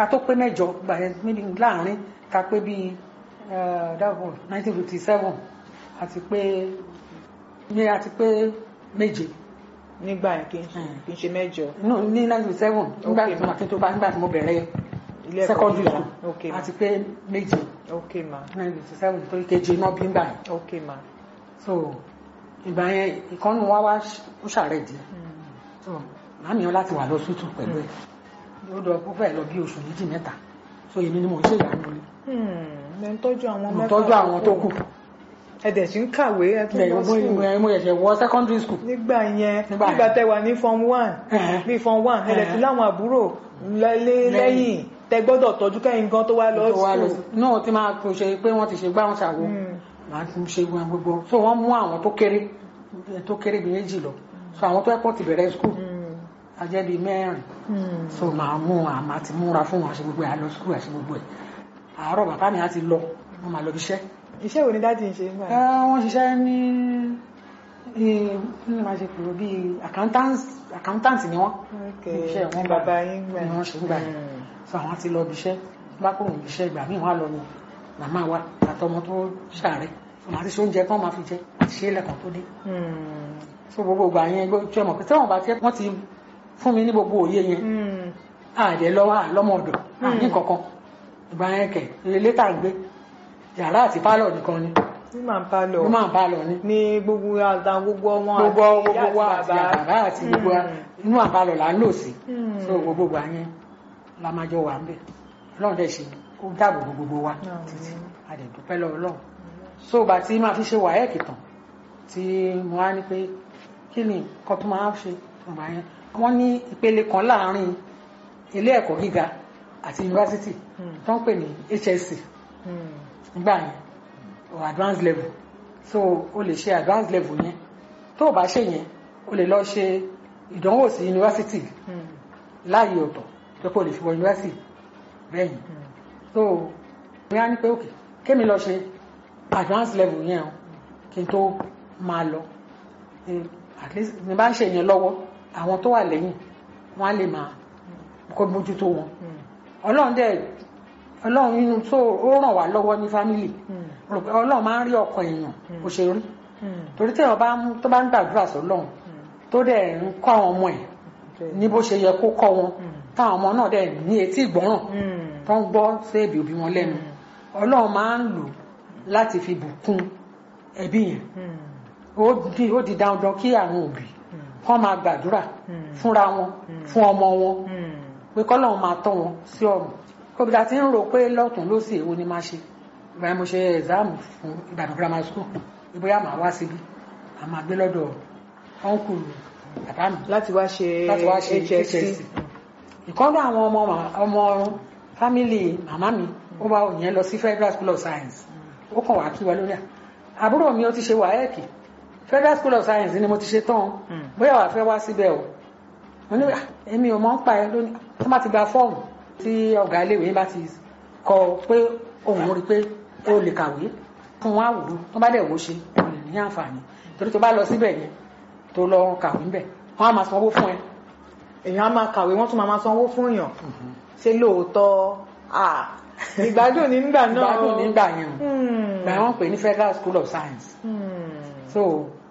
ká tó pé mẹ́jọ gbà yẹn maybe láàrin ká pé bíi dáàbò nineteen fifty seven àti pé ní àti pé méje nígbà yẹn kì í ṣe kì í ṣe mẹ́jọ no ní nineteen fifty seven nígbà Okay, tí mo tó bá nígbà tí mo bẹ̀rẹ̀ ilé ẹ̀kọ́ secondary gíga. school ok ma àti pé méje ok ma nineteen fifty seven torí kejì náà bí ń gbà yẹn ok ma so ìgbà yẹn ìkànnì wa wá ó ṣàrẹ̀ díẹ̀ so màmí yẹn láti wà lọ sútù pẹ̀lú ẹ̀ ó lọ ó fẹ́ lọ bí oṣù méjì mẹ́ta so èmi ni mo ń ṣe ìyàwó ilé ẹ ń tọ́jú àwọn mo mẹ́fà tọ́jú àwọn tó kù ẹ dẹ̀ sí ń kàwé ẹ tún Bẹ́ẹ̀, lọ mo sí mo- mo ṣẹ̀ṣẹ̀ wọ secondary school nígbà yẹn Nígbà nígbà yẹn. tẹ wà ní form one Ẹ̀hẹ̀. bí form one ẹ dẹ̀ Ẹ̀hẹ̀. tún láwọn àbúrò lẹ́lé Lẹ́yìn. lẹ́yìn tẹ gbọ́dọ̀ tọ́jú kẹ́yìn gan tó wá lọ tó wá lọ school sí náà tí máa tó ṣe pé wọ́n ti ṣe gbá wọn ṣàwo Mm. màá ti ṣe wọn gbogbo so wọ́n mú àwọn tó kéré tó kéré bíi méjì lọ so àwọn tó ẹ̀kọ́ ti bẹ̀rẹ̀ school Mm. ajẹ́ bíi mẹ́rin Mm. so màá mú àmà ti múra fún wọn àṣẹ gbogbo ẹ̀ àlọ school àṣẹ gbogbo ẹ̀ àárọ̀ bàbá mi á ti lọ wọ́n máa lọ bí iṣẹ́ iṣẹ́ wo ni dáàdì ń ṣe nígbà Ẹ, yẹn wọ́n ṣiṣẹ́ ní ní ní máa ṣe pèrò bíi accountant accountant ni wọ́n ok iṣẹ́ wọn ní gbà bàbá yín gbà ni wọ́n ṣe ń gbà yẹn Mm. so àwọn ti lọ bí iṣẹ́ bá kúrò ní iṣẹ́ ìgbà míì wọ́n á lọ ní màmá wa àtọmọ tó ṣàárẹ̀ so màá ti ṣe oúnjẹ tán máa fi jẹ àti ṣe é lẹ́kàn tó dé Mm. so gbogbo ìgbà yẹn gbé tí ọmọ pé tí wọ́n bá tiẹ̀ wọ́n ti fún mi ní gbogbo òye yẹn Mm. àdẹ lọ́wọ́ àlọ́mọ ọ̀dọ̀ àní Mm. kankan ìgbà yẹn kẹ̀ ilé tá à ń gbé yàrá àti pálọ̀ nìkan ni ní màá bá lọ ló máa ń bá lọ ní ní gbogbo àtà gbogbo ọmọ gbogbo àti ìyá gbogbo wa àti àti bàbá àti gbogbo wa Mm. inú àbálọ̀ là ń lò sí Mm. so gbogbo ìgbà yẹn la máa jọ wà ń bẹ̀ ọlọ́run dẹ̀ ṣe ó dáàbò bo gbogbo wa Àmín. títí a dẹ̀ dúpẹ́ lọ́wọ́ ọlọ́run so ìgbà tí máa fi ṣe wàhẹ́ẹ̀kì tán tí mo wá ní pé kí ni nǹkan tó máa ń ṣe ìgbà yẹn wọ́n ní ìpele kan láàárín ilé ẹ̀kọ́ gíga àti yunifásitì Mm. tó ń pè ní HSC Mm. nígbà yẹn or advanced level so o lè ṣe advanced level yẹn tó o bá ṣe yẹn o lè lọ ṣe ìdánwò sí yunifásitì Mm. láàyè ọ̀tọ̀ tó kò lè fi wọ yunifásitì bẹ́yìn Mm. so mi á ní pé òkè kémi lọ ṣe advanced level yẹn o kí n tó máa lọ Eh, at least ní bá ń ṣe yẹn lọ́wọ́ àwọn tó wà lẹ́yìn wọ́n á lè máa kó mójútó wọn Mm. ọlọ́run dẹ̀ ọlọ́run inú tó ó ràn wá lọ́wọ́ ní fámìlì Mm. rò pé ọlọ́run máa ń rí ọkàn èèyàn bó ṣe rí Mm. torí téèyàn bá ń tó bá ń gbàdúrà sọ́lọ́run tó dẹ̀ ń kọ́ àwọn ọmọ ẹ̀ Okay. ní bó ṣe yẹ kó kọ́ wọn Mm. táwọn ọmọ náà dẹ̀ ní etí ìgbọ́ràn Mm. tó ń gbọ́ sí èbì òbí wọn lẹ́nu ọlọ́run máa ń lò láti fi bùkún ẹbí yẹn Mm. ó di ó di dandan kí àwọn òbí Mm. kọ́ máa gbàdúrà Mm. fúnra wọn fún ọmọ wọn Mm. pé kọ́lọ́run máa tọ́ wọn sí ọ̀run kóbìdá tí ń rò pé lọ́tún lósì èwo ni máa ṣe ìgbà yẹn mo ṣe ẹ̀záàmù fún Ìbàdàn grammar school ìbóyá màá wá síbi a máa gbé lọ́dọ̀ ọ̀nkù bàbá mi láti wá ṣe láti wá ṣe HSC. HSC ìkọ́nú àwọn ọmọ mà- ọmọ fámìlì màmá mi ó bá òyìn lọ sí Federal School of Science ó kàn wá kí wa lórí à àbúrò mi ó ti ṣe wáyẹ́ẹ̀kì Federal School of Science ni mo ti ṣe tán Mm. bóyá wàá fẹ́ wá síbẹ̀ o mo ní "Ah, èmi ò mọ̀ ń pa ẹ lónìí tó má ti gba fọ́ọ̀mù tí ọ̀gá iléèwé bá ti kọ pé òun rí pé ó lè kàwé fún wọn àwòrán tó bá dẹ̀ wò ṣe kò lè ní àǹfààní torí tó bá lọ síbẹ̀ yẹn tó lọ kàwé ńbẹ̀ wọ́n á máa sanwó fún ẹ èèyàn á máa kàwé wọ́n tún máa máa sanwó fún èèyàn ṣé lóòótọ́ ah, ìgbádùn ní nígbà náà ìgbádùn nígbà yẹn o Hmm. gbà wọ́n pè ní Federal School of Science Hmm. so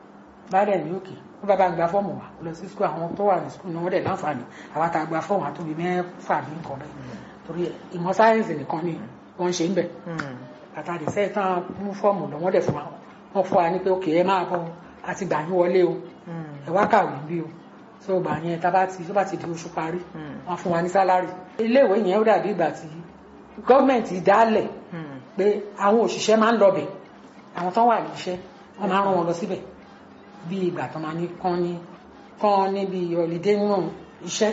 bá dẹ̀ ní òkè ó bá bá gba fọ́ọ̀mù wa lọ sí skul àwọn tó wà ní skul náà wọ́n dẹ̀ láǹfààní àwa tá a gba fọ́ọ̀mù àtòbí mẹ́fà ní nǹkan bẹ́ẹ̀ torí ìmọ̀ sáyẹ́nsì nìkan ni wọ́n ń ṣe ń bẹ̀ Hmm. àtàdé sẹ́yìn tán mú fọ́ọ̀mù lọ wọ́n dẹ̀ fún wa wọ́n fún wa ní pé òkè ẹ máa bọ̀ àti gbà yín wọlé o Hmm. ẹ wá kàwé bí o so gbà yẹn tá bá ti tó bá ti di oṣù parí Hmm. wọ́n fún wa ní sálárì iléèwé yẹn ó dàbí ìgbà tí gọ́ọ̀mẹ̀ntì dálẹ̀ Hmm. pé àwọn òṣìṣẹ́ máa ń lọbẹ̀ àwọn tó wà ní iṣẹ́ wọ́n máa ń rán wọn lọ síbẹ̀ bí ìgbà tó máa ní kán ní kán níbi holiday nínú iṣẹ́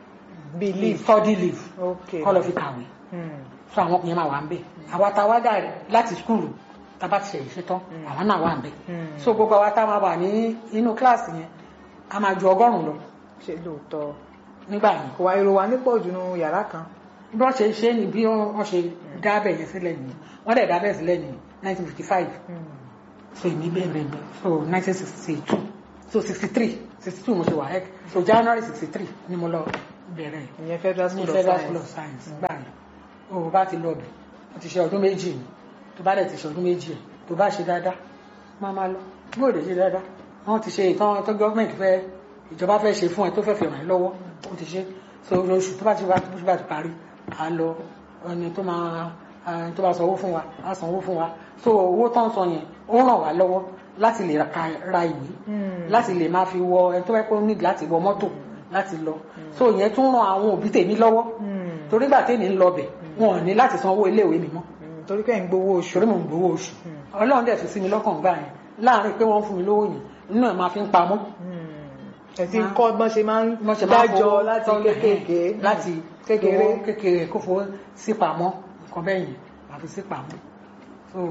bíi leave leave study leave ok kọ́ lọ fi kàwé Hmm. fún àwọn ọkùnrin máa wà ń bẹ̀ àwa tá a wá dà láti skúlù tá a bá ti ṣe ìṣe tán àwọn náà wà ń bẹ̀ Hmm. so gbogbo àwa tá a máa wà ní inú kíláàsì yẹn a máa ju ọgọ́rùn-ún lọ ṣe lóòótọ́ nígbà yẹn kò wá èrò wa nípọ̀ jù nínú yàrá kan bí wọ́n ṣe ṣe ni bí wọ́n ṣe dábẹ̀ yẹn sílẹ̀ nìyẹn wọ́n dẹ̀ dábẹ̀ sílẹ̀ ní 1955 Hmm. so èmi bẹ́ẹ̀ bẹ́ẹ̀ bẹ́ẹ̀ so 1962 so 63 62 mo ṣe wà ẹ́ so January 63 ni mo lọ bẹ̀rẹ̀ ìyẹn federal ní school of federal school of science science gbà yẹn o bá ti lọ bẹ̀ o ti ṣe ọdún méjì ni tó bá dẹ̀ ti ṣe ọdún méjì ẹ̀ tó bá ṣe dáadáa máa máa lọ bó lè ṣe dáadáa wọ́n ti ṣe ìtàn tó gọ́ọ̀mẹ̀ntì fẹ́ ìjọba fẹ́ ṣe fún ẹ tó fẹ́ fi ràn ẹ́ lọ́wọ́ ó ti ṣe so oṣù tó bá ti wá tó bá ti parí à lọ ẹni tó máa ẹni tó bá sanwó fún wa á sanwó fún wa so owó tó ń san yẹn ó ràn wá lọ́wọ́ láti lè ra- ra ìwé láti lè máa fi wọ ẹni tó bá pẹ́ ó nídìí láti wọ mọ́tò láti lọ so ìyẹn tún ran àwọn òbí tèmi lọ́wọ́ torí gbà tèmi ń lọ bẹ̀ wọn ò ní láti san owó iléèwé mi mọ́ torí pé ń gbowó oṣù torí mò ń gbowó oṣù ọlọ́run dẹ̀ fi sí mi lọ́kàn gbà yẹn láàárín pé wọ́n fún mi lówó yẹn nínú ẹ̀ máa fi ń pamọ́ ẹ ti ń kọ́ bọ́n ṣe máa ń wọ́n ṣe máa ń dájọ́ fowó láti tọ́lẹ̀, kéékèèké láti kékeré owó kékeré kó fowó sí pamọ́ nǹkan bẹ́ẹ̀ yẹn máa fi sí pamọ́ so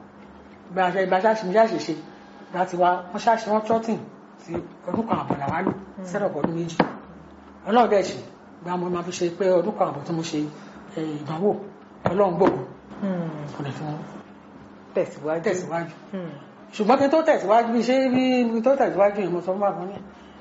bí a ṣe bí a ṣe ṣe ṣe ṣe bí a ti wá wọ́n ṣáṣe wọ́n trọ́tìn sí ọdún kan àbọ̀ làwa lò sẹ́dọ̀ ọdún méjì ọlọ́run dẹ̀ ṣe bí a mọ̀ máa fi ṣe pé ọdún kan àbọ̀ tí mo ṣe eh, ìdánwò ọlọ́run gbòògùn kò lè fún tẹ̀síwájú tẹ̀síwájú Hmm. ṣùgbọ́n kí n tó tẹ̀síwájú bí ṣe bí bí tó tẹ̀síwájú yẹn mo sọ fún bàbá ní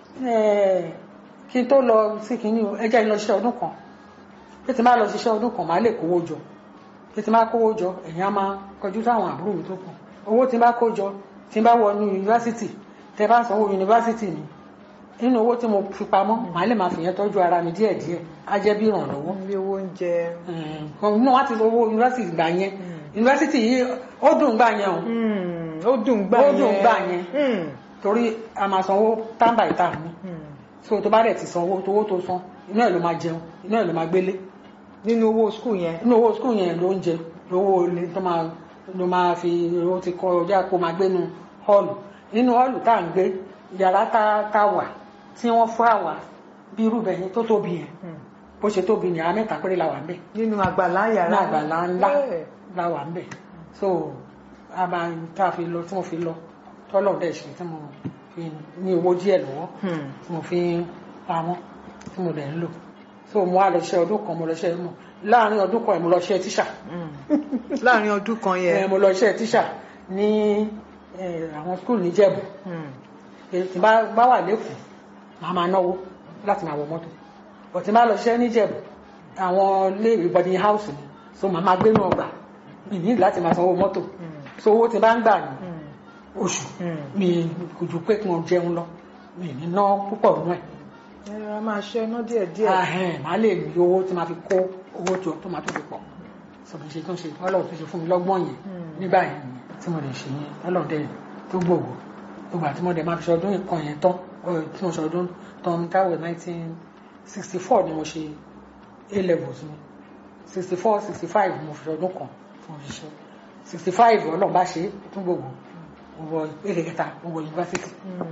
ẹ̀ kí n tó lọ sí kínní o ẹ jẹ́ n lọ ṣiṣẹ́ ọdún kan bí ti máa lọ ṣiṣẹ́ ọdún kan máa lè kówó jọ bí ti máa kówó jọ ẹ̀yìn á máa kọjú sáwọn àbúrò mi tó kù owó tí n bá kó jọ tí n bá wọ ní yunifásitì tẹ bá sanwó yunifásitì mi nínú owó tí mo fi pamọ́ màá lè máa fìyẹn tọ́jú ara mi díẹ̀díẹ̀ á jẹ́ bí ìrànlọ́wọ́ bí owó oúnjẹ nínú wá ti owó yunifásitì gbà yẹn yunifásitì yìí ó dùn gbà yẹn o Hmm. ó dùn gbà Ó yẹn dùn gbà yẹn. Hmm. torí a máa sanwó time by time ni Hmm. so tó bá dẹ̀ ti sanwó tówó tó san inú ẹ̀ ló máa jẹun inú ẹ̀ ló máa gbélé nínú owó skul yẹn inú owó skul yẹn ló ń jẹ lówó ilé tó máa ló máa fi owó ti kọ ọjà kó máa gbénu hall nínú hall tá à ń gbé yàrá tá tá wà tí wọ́n fún àwa bí irú bẹ̀ yẹn tó tóbi yẹn Hmm. bó ṣe tóbi ní àwọn mẹ́ta péré la wà ń bẹ̀ nínú àgbàlá yàrá ní àgbàlá ńlá Yeah. la wà ń bẹ̀ so a máa tá a fi lọ tí mo fi lọ tọ́lọ̀ dẹ̀ ṣe tí mo fi ní owó díẹ̀ lọ́wọ́ Hmm. tí mo fi ń pamọ́ tí mo dẹ̀ ń lò so mo wá lọ ṣe ọdún kan mo lọ ṣe mọ̀ láàárín ọdún kan ẹ̀ mo lọ ṣe tíṣà Hmm. láàrin ọdún kan ẹ̀ yẹn mo lọ ṣe tíṣà ní ẹ̀, àwọn skul níjẹ̀bù Hmm. èyí tí bá bá wà lẹ́kọ̀ọ́ màá máa náwó láti máa wọ mọ́tò bọ̀ tí bá lọ ṣiṣẹ́ níjẹ̀bù àwọn iléèwé boarding house ni so màá máa gbénu ọgbà mi ní láti máa sanwó mọ́tò Hmm. so owó tí bá ń gbà ní Hmm. oṣù Hmm. mi kò ju pé kí wọ́n jẹun lọ mi ní ná púpọ̀ nínú ẹ̀ ẹ máa ṣe iná díẹ̀ díẹ̀ ahẹ́n máa lè rí owó tí máa fi kó owó tó tó máa tó fi pọ̀ sọ̀rọ̀ ṣe tó ń ṣe ọlọ́run tó ṣe fún mi lọ́gbọ́n yẹn Hmm. nígbà yẹn nìyẹn tí mo lè ṣe yẹn ọlọ́run dẹ̀ tó gbòòwò gbogbo àti mo dẹ̀ máa fi ṣọdún ìkan yẹn tán ọ, tí mo ṣọdún tán táwọn nineteen sixty four ni mo ṣe a levels mi sixty four sixty five mo fi ṣọdún kan tí mo fi ṣe sixty five ọlọ́run bá ṣe é tún gbòòwò mo wọ ìpele kẹta mo wọ yunifásitì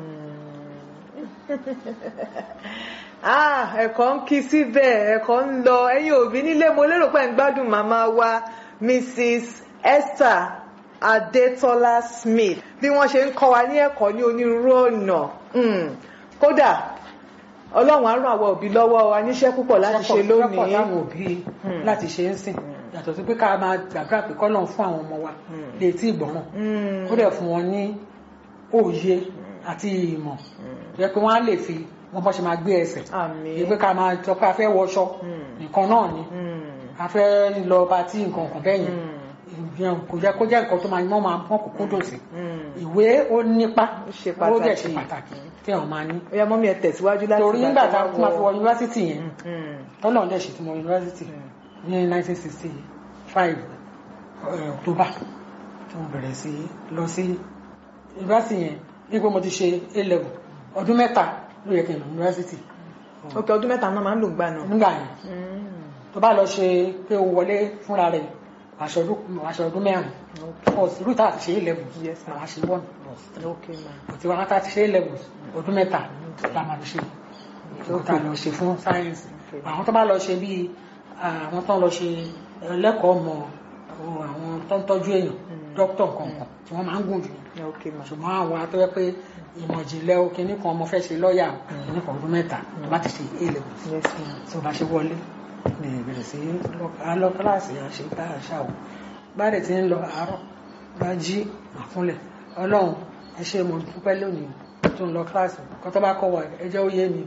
ah ẹ̀kọ́ ń kí síbẹ̀ ẹ̀kọ́ ń lọ ẹ̀yin òbí nílé mo lérò pé ń gbádùn màmá wa Mrs Esther Adetola Smith bí wọ́n ṣe ń kọ́ wa ní ẹ̀kọ́ ní onírúurú ọ̀nà Hmm. kódà ọlọ́run á ràn àwọn òbí lọ́wọ́ wa níṣẹ́ púpọ̀ láti ṣe lọ́pọ̀ lónìí táwọn òbí Hmm. láti ṣe ń sìn yàtọ̀ sí pé ká máa gbàgbà pé kọ́lọ́n fún àwọn ọmọ wa Hmm. lè tí ìgbọ̀ràn Hmm. ó dẹ̀ fún wọn ní òye àti ìmọ̀ jẹ́ pé wọ́n á lè fi wọ́n bọ́ ṣe máa gbé ẹsẹ̀ àmín yẹ pé ká máa sọ pé a fẹ́ wọṣọ Hmm. nǹkan náà ni Hmm. a fẹ́ lọ patí nǹkan kan bẹ́yìn Hmm. ìyẹn kò jẹ́ kó jẹ́ nǹkan tó máa mọ́ máa mọ́ kókó dòsì Hmm. ìwé ó nípa Ó ṣe ó dẹ̀ ṣe pàtàkì. pàtàkì tí wọ́n máa ní ó yá mọ́mí ẹ tẹ̀síwájú láti torí nígbà tá a wọ- máa fi wọ yunifásitì yẹn Hmm. tọ́lọ̀ ń dẹ̀ ṣe tí mo yunifásitì ní 1965 eh, October tí mo bẹ̀rẹ̀ sí lọ sí yunifásitì yẹn ní pé mo ti ṣe A level ọdún mẹ́ta ló yẹ kí n lọ yunifásitì ok ọdún mẹ́ta náà máa ń lò ń gbà náà. nígbà yẹn Hmm. tó bá lọ ṣe pé o wọlé fúnra rẹ̀ aṣọ ọdún aṣọ ọdún mẹ́rin ọ̀sì rúta àti ṣe A level Yes, ma'am. àwọn ṣe one ok ma. òtí wọn láti ṣe A level ọdún mẹ́ta la máa lọ ṣe òtá lọ ṣe fún sáyẹ́nsì Okay. àwọn tó bá lọ ṣe bíi àwọn tó ń lọ ṣe ẹlẹ́kọ̀ọ́ mọ̀ àwọn tó ń tọ́jú èèyàn dókítà kọ̀ọ̀kan tí wọ́n máa ń gùn jù yẹn ok ma. ṣùgbọ́n àwọn atọ́jọ́ pé ìmọ̀ ìjìnlẹ̀ o kìíní kan ọmọ fẹ́ ṣe lọ́ọ̀yà o kìíní kan ọdún mẹ́ta tó bá ti ṣe A level yes ma. tí o bá ṣe wọlé ní ìbẹ̀rẹ̀ sí lọ kíláàsì àṣẹ tá a ṣá o bá dẹ̀ ti ń lọ àárọ̀ bá jí àfúnlẹ̀ ọlọ́run ẹ ṣé mo dúpẹ́ lónìí tó ń lọ kíláàsì kó tó bá kọ́ wa ẹ jẹ́ ó yé mi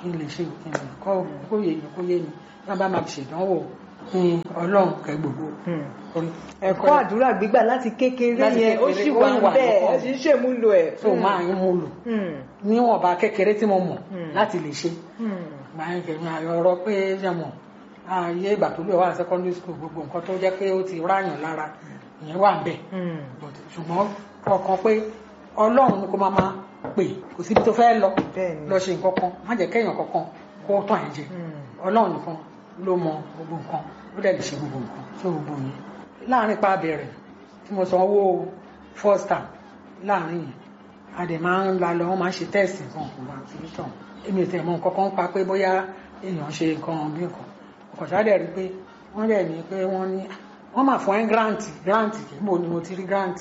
kí n lè ṣe kí n lè kọ́ kó yé mi kó yé mi náà bá máa fi ṣèdánwò ní ọlọ́run kẹ gbogbo Hmm. orí ẹ̀kọ́ àdúrà gbígbà láti kékeré Láti yẹn ó kékeré, sì ó wà wà bẹ́ẹ̀ lọ́kàn. ẹ sì ń ṣèmúlò ẹ̀. tó máa ń mú lò Hmm. níwọ̀nba kékeré tí mo mọ̀ Hmm. láti lè ṣe Hmm. gbà yẹn kẹ̀mí ọ̀rọ̀ pé ṣe mọ̀ ààyè ìgbà tó lè wà ní secondary school gbogbo nǹkan tó jẹ́ pé ó ti ráyàn lára ìyẹn wà bẹ́ẹ̀ Hmm. But ṣùgbọ́n ọkàn pé ọlọ́run ni kó máa máa pè kò síbi tó fẹ́ lọ Bẹ́ẹ̀ni. lọ ṣe nǹkan kan má jẹ́ kéèyàn kankan kó tàn ẹ́ jẹ Hmm. ọlọ́run nìkan ló mọ gbogbo nǹkan ó dẹ̀ lè ṣe gbogbo nǹkan tó gbogbo yẹn láàrin pa bẹ̀rẹ̀ tí mo san owó first time láàrin yẹn a dẹ̀ máa ń la lọ wọ́n máa ń ṣe tẹ́ẹ̀sì nǹkan kò bá ti tàn èmi ò tẹ̀ mọ nǹkan kan pa pé bóyá èèyàn ṣe nǹkan bí nǹkan ọkọ̀ ṣáà dẹ̀ rí pé wọ́n dẹ̀ ní pé wọ́n ní wọ́n máa fún ẹ́ grant grant kì í mò ni mo ti rí grant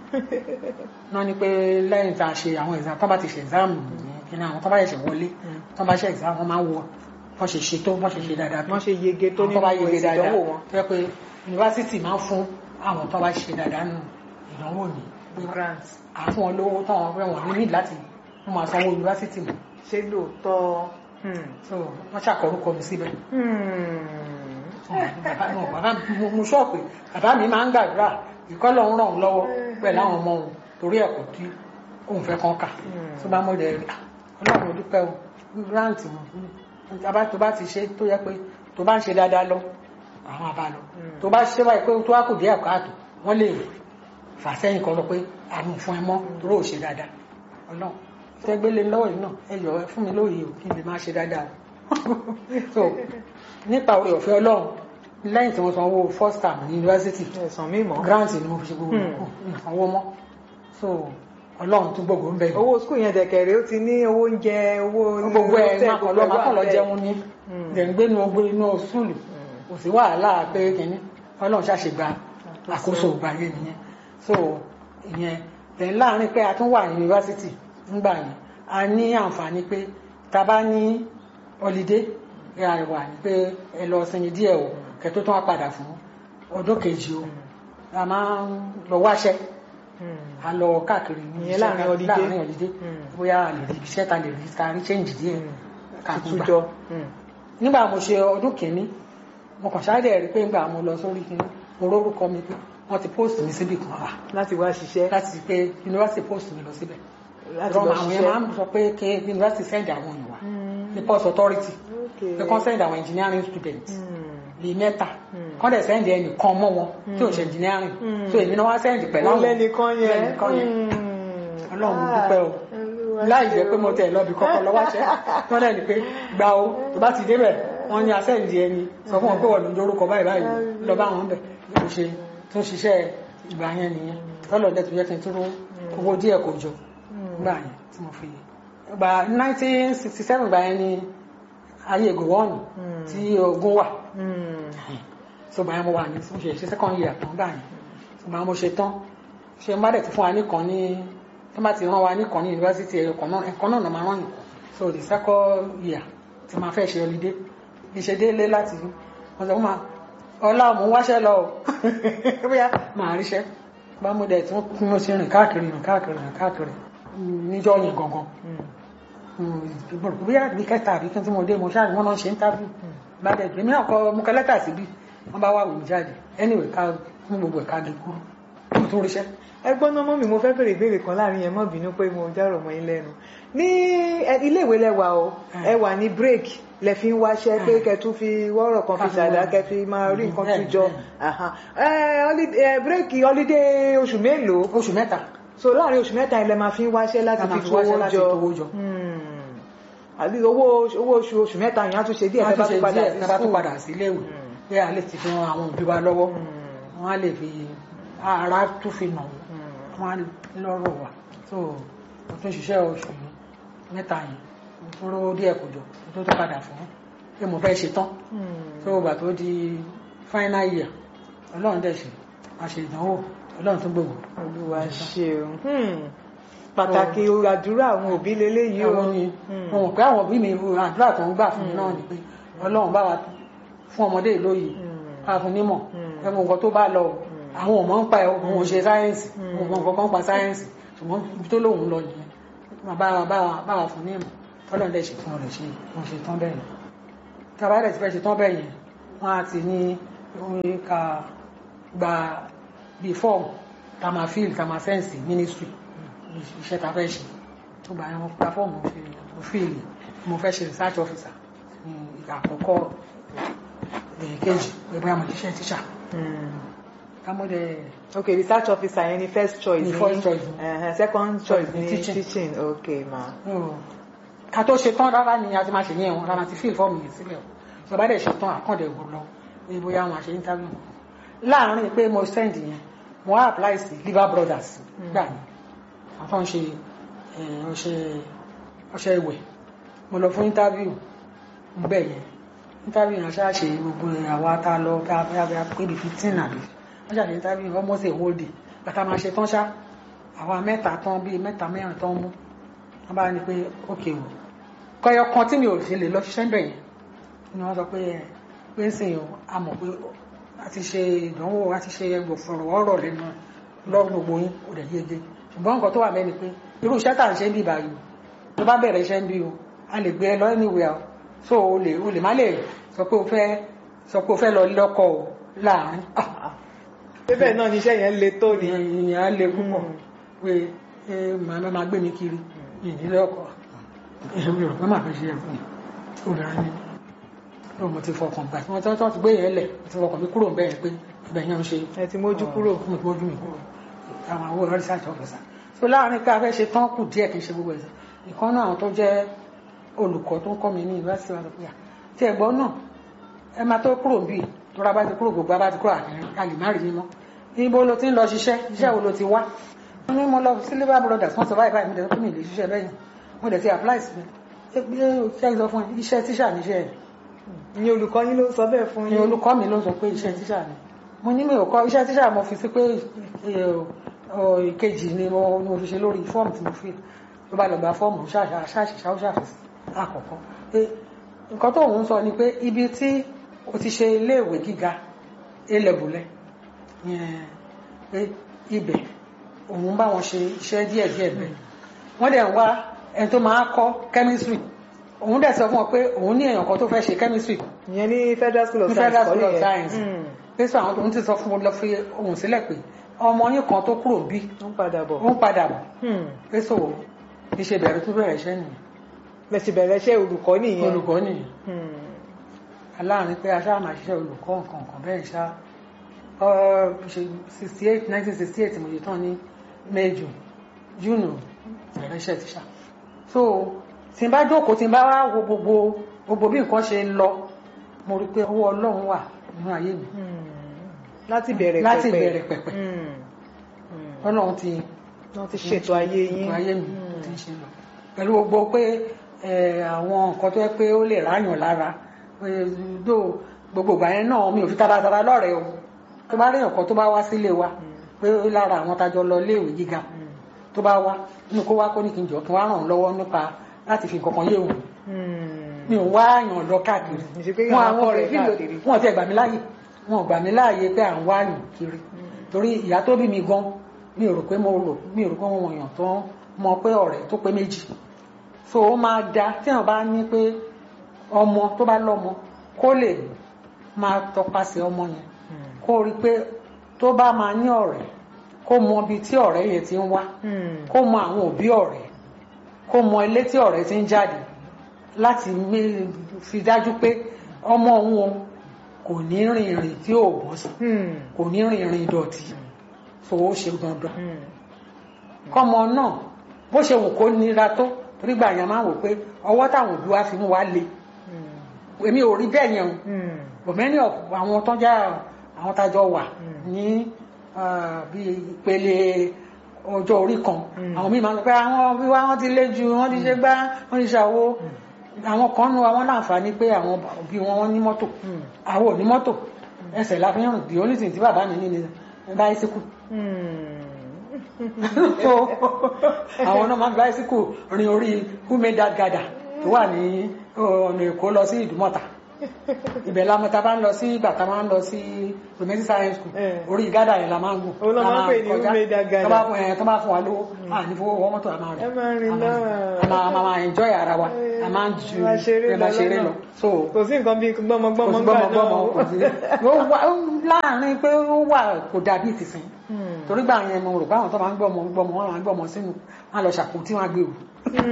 wọ́n ní pé lẹ́yìn tá a ṣe àwọn exam tó bá ti ṣe exam yẹn kí ni àwọn tó bá ṣẹ̀ṣẹ̀ wọlé tó bá ṣe exam wọ́n máa wọ wọ́n ṣe ṣe tó wọ́n ṣe ṣe dáadáa tó wọ́n ṣe yege tó àwọn nínú tó bá yege èsì dáadáa ìdánwò wọn. tó yẹ pé yunifásitì máa ń fún àwọn tó bá ṣe dáadáa nù ìdánwò ní grant àfún wọn lówó táwọn fẹ́ wọn ní láti wọ́n máa sanwó yunifásitì mọ́ ṣé lóòótọ́. Hmm. so wọ́n ṣàkọrúkọ mi síbẹ̀ Hmm. bàbá náà bàbá mo- mo sọ pé bàbá mi máa ń gbàdúrà ìkọlọ ń ràn òun lọ́wọ́ pẹ̀lú àwọn ọmọ òun torí ẹ̀kọ́ tí òun fẹ́ kàn kà tó bá mọ̀ dẹ̀ rí "Ah, Ọlọ́run ò dúpẹ́ o grant wọn bàbá tó bá ti ṣe tó yẹ pé tó bá ń ṣe dáadáa lọ àwọn àbá lọ tó bá ṣe báyìí pé tó wá kù díẹ̀ káàtó wọ́n lè fà sẹ́yìn kan lọ pé àmì fún ẹ mọ́ torí ò ṣe dáadáa Ọlọ́run fẹ́ gbélé lọ́wọ́ yìí náà ẹ yọ ẹ fún mi lóye o kí n lè máa ṣe dáadáa o so nípa oore ọ̀fẹ́ Ọlọ́run lẹ́yìn tí wọ́n san owó first term ní yunifásitì ẹ̀sán mímọ́. grant ni mo fi ṣe gbogbo nǹkan nǹkan owó mọ́ so Ọlọ́run tún gbogbo ń bẹ̀ owó skul yẹn dẹ̀kẹ̀rẹ̀ ó ti ní owó oúnjẹ owó gbogbo ẹ̀ hòtẹ́ẹ̀lì, máa kàn lọ́ máa kàn lọ ẹ̀ wà jẹun ní dẹ̀ǹgbé nu ọgbẹ́ inú sùúlù kò sí wàhálà pé kìíní Ọlọ́run ṣàṣe gba àkóso ìgbà yẹn nìyẹn so ìyẹn tẹ̀ láàrin pé a tún wà ní yunifásitì nígbà yẹn a ní àǹfààní pé tá a bá ní ọlídé ẹ à wà ní pé ẹ lọ sinmi díẹ̀ o kẹ́ tó tún wá padà fún ọdún kejì o a máa ń lọ wáṣẹ́ Hmm. a lọ káàkiri ní Ìyẹn iṣẹ́ láàrin ká- holiday. láàrin holiday Mm. bóyá a lè rí iṣẹ́ ta lè rí ta rí change díẹ̀ ká tún gbà tutujọ. Hmm. nígbà mo ṣe ọdún kìíní mo kàn ṣáà rí pé nígbà mo lọ sórí kìíní mo rórúkọ mi pé wọ́n ti post mi síbì kan wà láti wá ṣiṣẹ́ láti pé university post mi lọ síbẹ̀ láti Rọ́mọ lọ àwọn yẹn máa ń ṣiṣẹ́. sọ pé kí university send àwọn èèyàn wá Hmm. ní port authority Okay. pé kán send àwọn engineering students Hmm. bíi mẹ́ta Mm. kán dẹ̀ send ẹnìkan mọ́ wọn tí ò ṣe engineering Mm. so èmi náà wá send pẹ̀lú ó àwọn lẹ́nìkan yẹn. lẹ́nìkan yẹn Hmm. Ọlọ́run mo Ah, dúpẹ́ o Olúwa láì jẹ́ ṣeun. pé mo tẹ̀ lọ́bi kọ́kọ́ lọ́wọ́ ṣẹ́ wọ́n dẹ̀ ní pé gba o tó bá ti débẹ̀ wọ́n ní asẹ́ǹdì ẹni sọ fún wọn pé wọ́n ní orúkọ báyìí báyìí lọ bá wọn bẹ̀ mo ṣe tó ṣiṣẹ́ ìgbà yẹn nìyẹn tọ́lọ̀ dẹ̀ tó yẹ kí n tó owó díẹ̀ kò jọ nígbà yẹn tí mo fi gba 1967 gbà yẹn ni ayé gòwọ́ọ̀nù tí ogun wà Hmm. so gbà yẹn mo wà ní mo ṣe ṣe second year tán gbà yẹn ṣùgbọ́n mo ṣe tán ṣe má dẹ̀ ti fún wa nìkan ní tó bá ti rán wa nìkan ní yunifásitì ẹ̀kọ́ náà ẹ̀kọ́ náà máa rán nìkan so the second year ti máa fẹ́ ṣe holiday bí ṣe délé láti wọ́n sọ fún ma ọlá mo ń wáṣẹ́ lọ o bóyá màá ríṣẹ́ bá mo dẹ̀ tún mo ṣe rìn káàkiri rìn káàkiri rìn káàkiri níjọ́ yẹn gangan bóyá bí kẹta àbí kí n tí mo dé mo ṣáà ní wọ́n náà ṣe ń tábù bá dẹ̀ gbé mi náà kọ mo kọ lẹ́tà síbí wọ́n bá wà wò mí jáde anyway ká fún gbogbo ẹ̀ka gé kúrú mo tún ríṣẹ́ ẹgbọ́n náà mọ́ mi mo fẹ́ bèrè ìbéèrè kan láàrin yẹn mọ́ bínú pé mo dárò mọ́ yín lẹ́nu ní ẹ- iléèwé lẹ́wà o ẹ wà ní break lẹ fi ń wáṣẹ́ pé kẹ tún fi wọ́rọ̀ kan fi ṣàdá kẹ fi máa rí nǹkan tún jọ Aha. ẹ holi- ẹ, break holiday oṣù mélòó oṣù mẹ́ta so láàrin oṣù mẹ́ta ilẹ̀ máa fi ń wáṣẹ́ láti La máa fi fi wáṣẹ́ tówó láti jọ tówó jọ. Hmm. àbí owó owó oṣù oṣù mẹ́ta yẹn á tún ṣe díẹ̀ wọ́n tẹ́ bá tún ṣe tún padà díẹ̀ sí tá bá tún school. padà sí iléèwé pé a lè ti fi ran àwọn òbí wa lọ́wọ́ wọ́n á lè fi ara tún fi nà wọ́n wọ́n á lọ́rọ̀ wà so mo tún ṣiṣẹ́ oṣù yìí mẹ́ta yìí mo tún rówó díẹ̀ kò jọ mo tún tún padà fún pé mo fẹ́ ṣe tán Hmm. so ìgbà tó di final year ọlọ́run dẹ̀ ṣe a ṣe ìdánwò ọlọ́run tún gbogbo olúwa ṣeun Hmm. pàtàkì àdúrà àwọn òbí leléyìí o àwọn ni Hmm. mo mọ̀ pé àwọn òbí mi àdúrà tó ń gbà fún mi náà ni pé ọlọ́run bá wa fún ọmọdé lóye Hmm. bá fún nímọ̀ Hmm. ẹmu nǹkan tó bá lọ àwọn ò mọ̀ ń pa ẹ̀ òun ò ṣe sáyẹ́ǹsì òun mọ̀ nǹkan kan pa sáyẹ́ǹsì ṣùgbọ́n ibi tó lóun lọ nìyẹn máa bá wa bá wa bá wa fún nímọ̀ tọ́lọ́ dẹ̀ ṣe tí wọ́n lè ṣe wọ́n ṣe tán bẹ́ẹ̀ yẹn tàbá dẹ̀ ti fẹ́ ṣe tán bẹ́ẹ̀ yẹn wọ́n á ti ní orin ká gba bíi fọ́ọ̀mù tá máa fíìl tá máa fẹ́ǹsì mínísítírì iṣẹ́ ta fẹ́ ṣe tó gba ẹran gba fọ́ọ̀mù mo fíìlì mo fẹ́ ṣe research officer ní ìgbà àkọ́kọ́ kejì ẹgbẹ́ àmọ̀ iṣẹ́ tíṣà kámọ́dẹ̀ ok research officer yẹn ni first choice Ni first choice. uh, second choice Ni ni teaching. teaching ok ma ká tó ṣe tán rárá ni a ti máa ṣe ní ẹ̀wọ̀n rárá ti fíìl fọ́ọ̀mù yẹn sílẹ̀ o tó bá dẹ̀ ṣe tán àkàndẹ̀ wò lọ ní bóyá àwọn àṣẹ interview láàárín pé mo send yẹn mo wá apply sí liver brothers gbà ní àwọn tó ń ṣe eh, ọṣẹ ọṣẹ ìwẹ̀ mo lọ fún interview mo bẹ̀ yẹn interview yẹn ṣáà ṣe gbogbo àwa tá a lọ tá a fẹ́ fẹ́ pé bí fifteen àbí wọ́n ṣàṣe interview almost a whole day bàtà máa ṣe tán ṣá àwa mẹ́ta tán bíi mẹ́ta mẹ́rin tán mú wọ́n bá ní pé ókè o kọyọ kan tí mi ò fi lè lọ ṣiṣẹ́ bẹ̀ yẹn ni wọ́n sọ pé ẹ pé ń sìn o a mọ̀ pé a ti ṣe ìdánwò a ti ṣe gbòfòrò ọ̀rọ̀ lẹ́nu lọ́rùn gbogbo yín kò dẹ̀ yege ṣùgbọ́n nǹkan tó wà mẹ́ni pé irú iṣẹ́ tà ń ṣe ń bí báyìí o tó bá bẹ̀rẹ̀ iṣẹ́ ń bí o a lè gbé ẹ lọ anywhere o so o lè o lè má lè sọ pé o fẹ́ sọ pé o fẹ́ lọ lọ́kọ o láàárín ah bẹ́ẹ̀ náà ni iṣẹ́ yẹn le tó ni ìyẹn á le púpọ̀ pé ẹ màá máa gbé mi kiri ìdílé ọkọ̀ èmi rò pé màá fi ṣe ẹ̀fún mi obìnrin ni ó mo ti fọkàn gbà tí wọ́n tọ́ ti gbé yẹn lẹ̀ mo ti fọkàn mi kúrò bẹ́ẹ̀ pé ibẹ̀ yẹn ń ṣe ẹ ti mójú kúrò mo ti mójú mi kúrò àwọn àwọn research officer so láàrin pé a fẹ́ ṣe tán kù díẹ̀ kì í ṣe gbogbo ẹ̀sìn ìkan náà àwọn tó jẹ́ olùkọ́ tó ń kọ́ mi ní yunifásitì wa sọ pé à tí ẹ̀gbọ́n náà ẹ máa tó kúrò bí tó ra bá ti kúrò gbogbo bá ti kúrò àkìrín a lè má rí yín mọ́ ibo lo ti ń lọ ṣiṣẹ́ iṣẹ́ wo lo ti wá wọ́n ní mo lọ sí labour brothers wọ́n sọ báyìí báyìí mi dẹ̀ tó mi lè ṣiṣẹ́ bẹ́yìn mo dẹ̀ ti apply sí mi ẹgbẹ́ iṣẹ́ sọ fún ẹ iṣẹ́ tíṣà níṣẹ́ ẹ̀ ni olùkọ́ yín ló sọ bẹ́ẹ̀ fún ni yín olùkọ́ mi ló sọ pé iṣẹ́ tíṣà ni mo ní mi ò kọ́ iṣẹ́ tíṣà mo fi sí pé ẹ, ọ, ìkejì ni mo ni mo fi ṣe lórí fọ́ọ̀mù tí mo fi ló bá lọ gba fọ́ọ̀mù ṣáṣìṣà ó ṣàfihàn àkọ́kọ́ pé nǹkan tó òun sọ ni pé ibi tí o ti ṣe iléèwé gíga elébùlẹ̀ pé ibẹ̀ òun bá wọn ṣe iṣẹ́ díẹ̀díẹ̀ bẹ́ẹ̀ wọ́n dẹ̀ ń wá ẹni tó máa kọ́ chemistry òun dẹ̀ sọ fún wọn pé òun ní èèyàn kan tó fẹ́ ṣe chemistry ìyẹn ní federal school of ní science federal kọ́ school of nìyẹn. science Mm. pé sọ àwọn tó ń ti sọ fún wọn lọ fi ohun sílẹ̀ pé ọmọ yín kan tó kúrò bí ó ń padà bọ̀ ó ń padà bọ̀ Hmm. pé sọ ìṣe bẹ̀rẹ̀ tó bẹ̀rẹ̀ iṣẹ́ nìyẹn bẹ́ẹ̀ sì bẹ̀rẹ̀ iṣẹ́ olùkọ́ nìyẹn olùkọ́ nìyẹn Hmm. aláàrin pé aṣáà máa ṣiṣẹ́ olùkọ́ nǹkan nǹkan bẹ́ẹ̀ ṣá ọ ṣe sixty eight nineteen sixty eight mo ṣe tán ní mẹ́jọ júnù bẹ̀rẹ̀ iṣẹ́ tíṣà so tí n bá jókòó tí n bá wá wo gbogbo gbogbo bí nǹkan ṣe ń lọ mo rí i pé ọwọ́ ọlọ́run wà nínú ayé mi Hmm. láti bẹ̀rẹ̀ láti pẹ̀pẹ̀. bẹ̀rẹ̀ pẹ̀pẹ̀ Hmm. Hmm. ọlọ́run ti wọ́n ti ṣètò ayé yín ètò ayé mi Hmm. ti ń ṣe lọ pẹ̀lú gbogbo pé ẹ, àwọn nǹkan tó yẹ pé ó lè ráyàn lára pé dó gbogbo ìgbà yẹn náà mi ò fi taratara lọ́rẹ̀ẹ́ o tó bá rí nǹkan tó bá wá sílé wa pé lára àwọn tájọ lọ iléèwé gíga tó bá wá nínú kó wá kó ní kí n jọ kí n wá ràn án lọ́wọ́ nípa láti fi nǹkan kan yé òun Hmm. mi ò wá àyàn lọ káàkiri Ìṣe pé wọn àwọn àwọn ọ̀rẹ́ òbí káàkiri. wọn ti gbà mí láàyè wọn ò gbà mí láàyè pé à ń wá àyàn kiri torí ìyá tó bí mi gan mi ò rò pé mo rò mi ò rò pé wọn èèyàn tó mọ pé ọ̀rẹ́ tó pé méjì so ó máa da tí wọn bá ní pé ọmọ tó bá lọ́mọ kó lè máa tọpasẹ̀ ọmọ yẹn Hmm. kó rí i pé tó bá máa ní ọ̀rẹ́ kó mọ ibi tí ọ̀rẹ́ yẹn ti ń wá Hmm. kó mọ àwọn òbí ọ̀rẹ́ kó mọ ilé tí ọ̀rẹ́ ti ń jáde láti mé- fi dájú pé ọmọ òun o kò ní rìn ìrìn tí ò bọ́ sí Hmm. kò ní rìn ìrìn ìdọ̀tí so ó ṣe dandan Hmm. kọ́mọ náà bó ṣe wù kó nira tó torí gbà yẹn máa wò pé ọwọ́ táwọn òbí wa fi mú wa le Hmm. èmi ò rí bẹ́ẹ̀ yẹn o Hmm. but many of àwọn tó já àwọn tájọ wà Mm. ní ah, bí ìpele ọjọ́ orí kan Mm. àwọn míì máa ń sọ pé àwọn bí wá wọ́n ti lé ju wọ́n ti ṣe gbá wọ́n ti ṣàwo àwọn kan nu àwọn láǹfààní pé àwọn òbí wọn wọ́n ní mọ́tò Hmm. àwọn ò ní mọ́tò ẹsẹ̀ la fi ń rìn the only thing tí bàbá mi ní ni báísíkù Hmm. so àwọn náà máa ń báísíkù rin orí who made that gada tó wà ní ọ̀nà èkó lọ sí ìdúmọ̀tà ibẹ̀ la mọ̀ tá a bá ń lọ sí ìgbà tá a máa ń lọ sí domestic science school Eh. orí gádà yẹn la máa ń gùn Òun la La máa ń pè ní kọjá. Umeda Gada. tó bá fún ẹ tó bá fún wa lówó à ní fowó wọ́n mọ́tò a máa rìn Ẹ máa rìn A lọ. a máa a máa máa enjoy ara wa a máa ń ju Ẹ máa ṣeré ẹ máa lọ ṣeré lọ́nà. lọ so kò sí nǹkan bíi gbọ́mọgbọ́mọ kò sí gbà náà gbọ́mọgbọ́mọ o. kò sí ó wà ó láàrin pé ó wà kò dàbí ìtìsín Hmm. torí gbà yẹn mo rò pé àwọn tó máa ń gbọ́mọ gbọ́mọ wọn máa ń gbọ́mọ sínú wọn á lọ ṣàkóso tí wọ́n á gbé o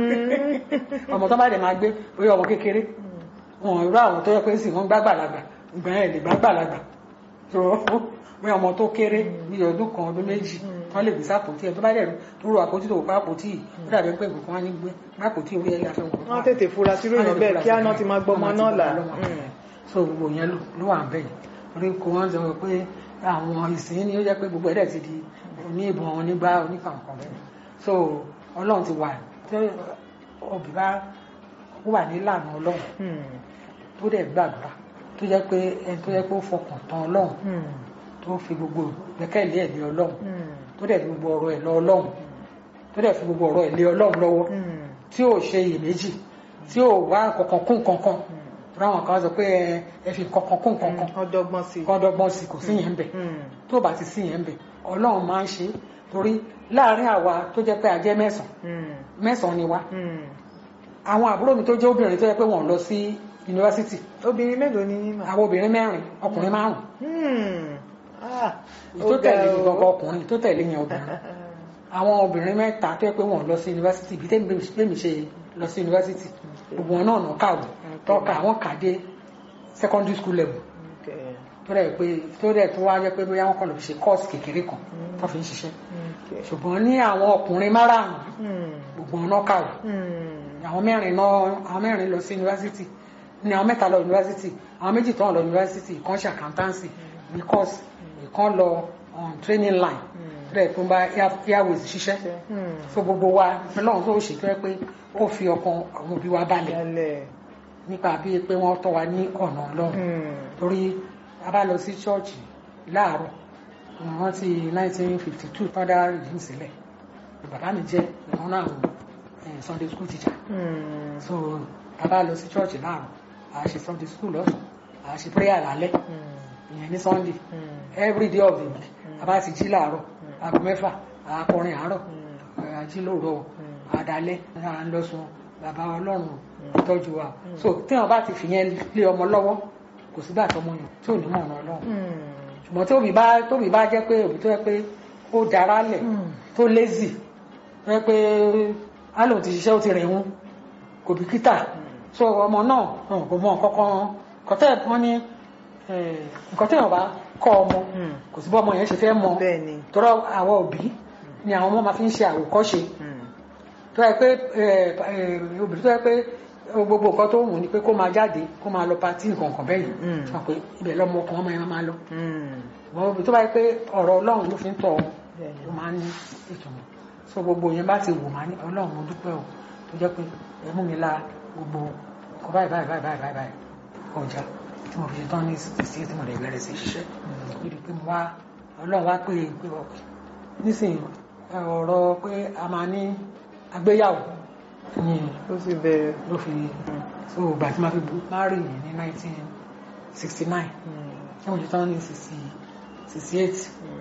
Hmm. ọmọ tó bá dẹ̀ máa gbé orí ọmọ kékeré wọn irú àwọn tó yẹ pé sì wọ́n gbàgbàlagbà ìgbà yẹn lè gbàgbàlagbà tó bí ọmọ tó kéré bí ọdún kan ọdún méjì wọ́n lè gbé sápòtì ẹ̀ tó bá dẹ̀ tó rò àpótí tó bá àpótí yìí ó dàbí pé ìbùkún wọn ní gbé àpótí orí ẹ̀yà fẹ́ wọn. wọ́n tètè fura sí ìròyìn bẹ́ẹ̀ kí àná ti máa gbọ́mọ náà là. so gbogbo yẹn ló- ló wà bẹ́ẹ̀ orí kò wọ́n sọ pé àwọn ìsìn ni ó jẹ́ pé gbogbo ẹ̀dẹ̀ ti di oní ìbọn onígbà oníkàǹkan bẹ́ẹ̀ so ọlọ́run ti wà tí òbí bá wà nílànà ọlọ́run Hmm. tó dẹ̀ gbàdúrà tó jẹ́ pé ẹni tó jẹ́ pé ó fọkàn tán ọlọ́run Hmm. tó fi gbogbo gbẹ́kẹ̀lé ẹ̀ lé ọlọ́run Hmm. tó dẹ̀ fi gbogbo ọ̀rọ̀ ẹ̀ lọ ọlọ́run tó dẹ̀ fi gbogbo ọ̀rọ̀ ẹ̀ lé ọlọ́run lọ́wọ́ Hmm. tí ò ṣe iyèméjì tí ò wá kankan kún kankan ráwọn kan sọ pé ẹ- ẹ fi kankan kún kankan ọdọgbọn sí i. kọ́ dọ́gbọ́n sí kò sí yẹn ń bẹ̀ Hmm. tó bá ti sí yẹn ń bẹ̀ ọlọ́run máa ń ṣe é torí láàárín àwa tó jẹ́ pé a jẹ́ mẹ́sàn-án Hmm. mẹ́sàn-án ni wá Hmm. àwọn àbúrò mi tó jẹ́ obìnrin tó jẹ́ pé wọ́n lọ sí yunifásitì obìnrin mélòó ni yín mà. àwọn obìnrin mẹ́rin ọkùnrin márùn Hmm. Ah, ó tó ga tẹ̀lé o. gbogbo ọkùnrin tó tẹ̀lé yẹn obìnrin àwọn obìnrin mẹ́ta tó yẹ pé wọ́n lọ sí yunifásitì bí tẹ́mi tẹ́mi ṣe lọ sí yunifásitì gbogbo wọn náà nà kàwé tọ́ka àwọn kà dé secondary school level Okay. tó dẹ̀ pé tó dẹ̀ tó wá jẹ́ pé bóyá wọ́n kàn lọ fi ṣe course kékeré kan tó fi ń ṣiṣẹ́ Okay. ṣùgbọ́n ní àwọn ọkùnrin márààrún Hmm. gbogbo wọn náà kàwé Hmm. àwọn mẹ́rin náà àwọn mẹ́rin lọ sí yunifásitì ní àwọn mẹ́ta lọ yunifásitì àwọn méjì tó ń lọ yunifásitì ìkan ṣe accountancy ní course ìkan lọ on training line rẹ̀ tó ń bá air- airways ṣiṣẹ́ Hmm. so gbogbo wa ọlọ́run tó ṣètò ẹ pé ó fi ọkàn àwọn òbí wa balẹ̀ Yálẹ̀. nípa bíi pé wọ́n tọ́ wa ní ọ̀nà ọlọ́run Hmm. torí a bá lọ sí ṣọ́ọ̀ṣì láàárọ̀ wọ́n ti 1952 tán dá rìdíìmù sílẹ̀ bàbá mi jẹ́ ìkan náà àwọn eh, Sunday school teacher Hmm. so a bá lọ sí ṣọ́ọ̀ṣì láàárọ̀ a ṣe Sunday school lọ́sàn a ṣe prayer lálẹ́ Hmm. ìyẹn ní Sunday Hmm. every day of the week a bá ti jí láàárọ̀ aago mẹ́fà akọrin àárọ̀ ají lóòrọ̀ àdálẹ́ à ń lọ sùn bàbá ọlọ́run tọ́jú wa so tí wọn bá ti fìyẹn lé ọmọ lọ́wọ́ kò sígbà tọmọ yàn tí ò ní mọ̀ ọ̀nà ọlọ́run Hmm. ṣùgbọ́n tí òbí bá tóbi bá jẹ́ pé òbí tó yẹ pé ó dára lẹ̀ tó lazy tó yẹ pé á lòun ti ṣiṣẹ́ ó ti rìn wọn kò bìkítà so ọmọ náà hàn, kò mọ kankan kọtẹ́ wọn ní eh, nǹkan tẹ́yàn bá kọ́ ọmọ Hmm. kò sí bọ́ ọmọ yẹn ṣe fẹ́ mọ bẹ́ẹ̀ ni. tọ́rọ àwọn òbí ni àwọn ọmọ máa fi ń ṣe àwòkọ́ṣe Hmm. tó yẹ pé ẹ, ẹ, obìnrin tó yẹ pé gbogbo nǹkan tó wù ní pé kó máa jáde kó máa lọ patí nǹkan kan bẹ́ẹ̀ Mm. yìí sọ pé ibẹ̀ lọ́mọ ọkàn ọmọ yẹn máa lọ Hmm. ṣùgbọ́n obìnrin tó bá yẹ pé ọ̀rọ̀ ọlọ́run ló fi ń tọ́ ọ Bẹ́ẹ̀ ni. ló máa ń ní ìtumọ̀ so gbogbo yẹn bá ti wù máa ní ọlọ́run mo dúpẹ́ o tó jẹ́ pé ẹ mú mi la gbogbo nǹkan báyìí báyìí báyìí báyìí báyìí ọjà tí mo fi ṣe tán ní sixty tí mo lè bẹ̀rẹ̀ sí ṣiṣẹ́ níbi pé mo wá ọlọ́run wá pé pé ọkọ̀ nísìnyí ẹ, ọ̀rọ̀ pé a máa ní agbéyàwó ní ó sì bẹ̀rẹ̀. ló fi so ìgbà tí máa fi márì ní nineteen sixty nine Hmm. tí mo ṣe tán ní sixty sixty eight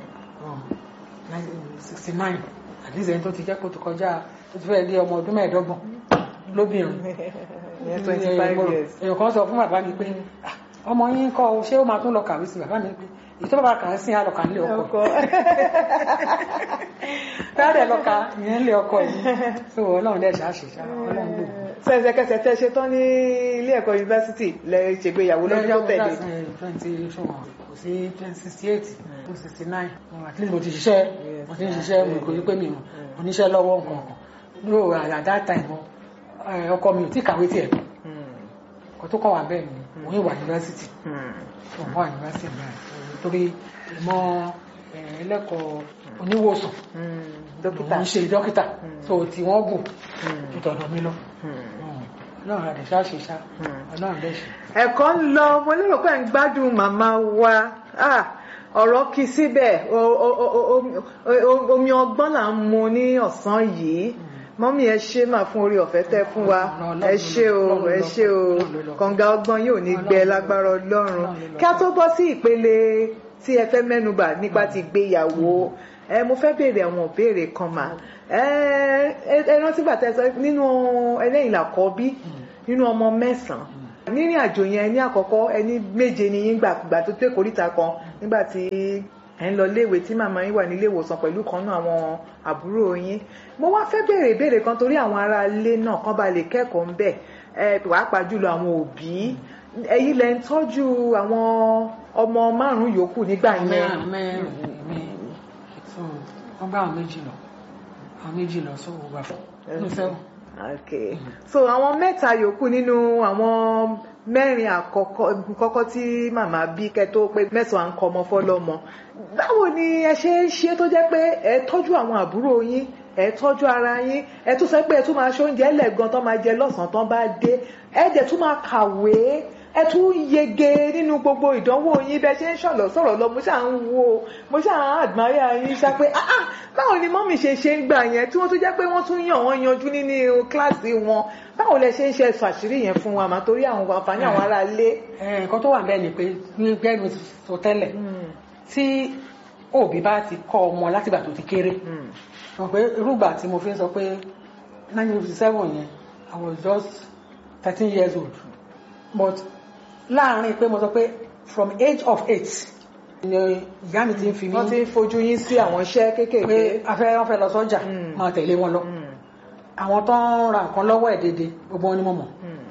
sixty nine at least ẹni tó ti jẹ́ kó ti kọjá tó ti fẹ́ lé ọmọ ọdún mẹ́ẹ̀ẹ́dọ́gbọ̀n lóbìnrin ìyẹn twenty five Mo rò- years. èèyàn kan sọ fún bàbá mi pé "Ah, ọmọ yín kọ́ o, ṣé ó máa tún lọ kàwé sí bàbá mi pé èyí tó bàbá kà á sí àlọ́kà nílé ọkọ ọkọ. táàdẹ̀ lọ́ka ìyẹn nílé ọkọ yìí so ọlọ́run dẹ̀ ṣáà ṣe ṣá ọlọ́run lò sẹ̀sẹ̀kẹsẹ̀ tẹ́ ṣe tán ní ilé ẹ̀kọ́ yunifásitì lẹ ṣègbéyàwó lọ́dún tó tẹ̀lé. twenty ṣùgbọ́n kò sí twenty sixty eight to sixty nine at least mo ti ṣiṣẹ́ mo ti ń ṣiṣẹ́ mo kò ní pé mi mọ̀ mo níṣẹ́ lọ́wọ́ nǹkan kan no at that time eh, ọkọ mi ò tí kàwé tiẹ̀ Hmm. kò tó kọ́ wà bẹ́ẹ̀ ni òun ìwà yunifásitì Hmm. òun wà yunifásitì náà torí ìmọ̀ eh, ẹlẹ́kọ̀ọ́ oníwòsàn Hmm. dókítà. òun ṣe dókítà so tí wọ́n gùn Hmm. ju tọ̀dọ̀ mi lọ Hmm. ọlọ́run àdè ṣáà ṣe ṣá Hmm. ọlọ́run dẹ̀ ṣe. ẹ̀kọ́ ń lọ mo lérò pé ń gbádùn màmá wa Ah, ọ̀rọ̀ kì í síbẹ̀ O- o- o- o- o- o- omi ọgbọ́n là ń mu ní ọ̀sán yìí mọ́mí ẹ ṣé mà fún orí ọ̀fẹ́ tẹ́ fún wa ẹ ṣé o ẹ ṣé o kànga ọgbọ́n yóò ní gbẹ lágbára ọlọ́run kí a tó bọ́ sí ìpele tí ẹ fẹ́ mẹ́nubà nípa ti gbéyàwó ẹ mo fẹ́ béèrè àwọn ìbéèrè kan mà ẹ ẹ rántí bàtà ẹ sọ nínú ẹlẹ́yìn làkọ́bí nínú ọmọ mẹ́sàn-án nírìn àjò yẹn ní àkọ́kọ́ ẹni méje ni yín gbàgbà tó tó ìkórìtà kan nígbà tí ẹ ń lọ léèwé tí màmá yín wà nílé ìwòsàn pẹ̀lú kan náà àwọn àbúrò yín mo wá fẹ́ béèrè ìbéèrè kan torí àwọn ará ilé náà kan bá lè kẹ́kọ̀ọ́ ń bẹ̀ ẹ pàápàá jùlọ àwọn òbí ẹ̀yin lẹ ń tọ́jú àwọn ọmọ márùn-ún yòókù nígbà yẹn mẹ́rin mẹ́rin mi so wọ́n bá àwọn méjì lọ àwọn méjì lọ so wà fún ní sẹ́wọ̀n. okay so àwọn mẹ́ta yòókù nínú àwọn mẹ́rin àkọ́kọ́ kọ́kọ́ tí màmá bí kẹ́tó pé mẹ́sàn-án ń kọ́ ọmọ fọ́lọ́mọ báwo ni ẹ ṣe ń ṣe tó jẹ́ pé ẹ tọ́jú àwọn àbúrò yín ẹ tọ́jú ara yín ẹ tún sọ pé ẹ tún máa ṣe oúnjẹ ẹlẹ́gan tó máa jẹ lọ́sàn-án tó bá dé ẹ dẹ̀ tún máa kàwé ẹ tún yege nínú gbogbo ìdánwò yín bẹ ṣe ń ṣọ̀lọ̀ sọ̀rọ̀ lọ mo ṣáà ń wo mo ṣáà ń admire yín ṣá pé ah ah báwo ni mọ́mì ṣe ṣe ń gbà yẹn tí wọ́n tún jẹ́ pé wọ́n tún yàn wọ́n yanjú nínú kíláàsì wọn báwo lẹ ṣe ń ṣe ẹ̀sùn àṣírí yẹn fún wa mà torí àwọn àǹfààní àwọn ará ilé. ẹ nǹkan tó wà bẹ́ẹ̀ ni pé ní gbẹ́nu sọ tẹ́lẹ̀ tí òbí bá ti kọ́ ọmọ látìgbà tó ti kéré mọ̀ pé irúgbà tí mo fi ń sọ pé 1957 yẹn I was just thirteen years old but láàárín pé mo sọ pé from age of eight ni ìyá mi ti ń fi mí wọ́n ti ń fojú yín sí àwọn iṣẹ́ kéékèèké. pé afẹ́ wọn fẹ́ lọ sọ́jà Mm. máa tẹ̀lé wọn lọ àwọn tó ń ra nǹkan lọ́wọ́ ẹ̀ dédé gbogbo wọn ni mo mọ̀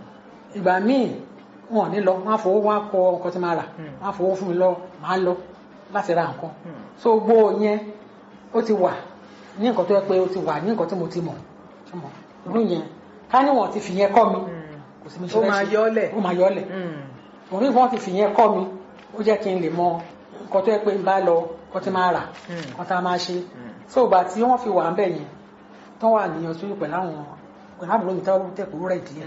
ìgbà míì wọn ò ní lọ wọn á fowó wọn á kọ nǹkan tí máa rà Mm. wọn á fowó fún mi lọ máa lọ láti ra nǹkan Mm. so gbogbo yẹn ó ti wà ní nǹkan tó yẹ pé ó ti wà ní nǹkan tí mo ti mọ̀ ṣe mọ̀ irú yẹn ká ní wọn ti fi yẹn kọ́ mi kò sí mi ṣe ó fẹ́ máa ṣe. yọ́lẹ̀. ó máa yọ́lẹ̀ òun ní wọn ti fi yẹn kọ́ mi ó jẹ́ kí n lè mọ nǹkan tó yẹ pé n bá lọ nǹkan tí máa rà Mm. nǹkan tá a máa ṣe so ìgbà tí wọ́n fi wà ń bẹ̀ yẹn tó wà níyàn sí pẹ̀lú àwọn pẹ̀lú àbúrò mi tó tẹ̀kú rẹ̀ díẹ̀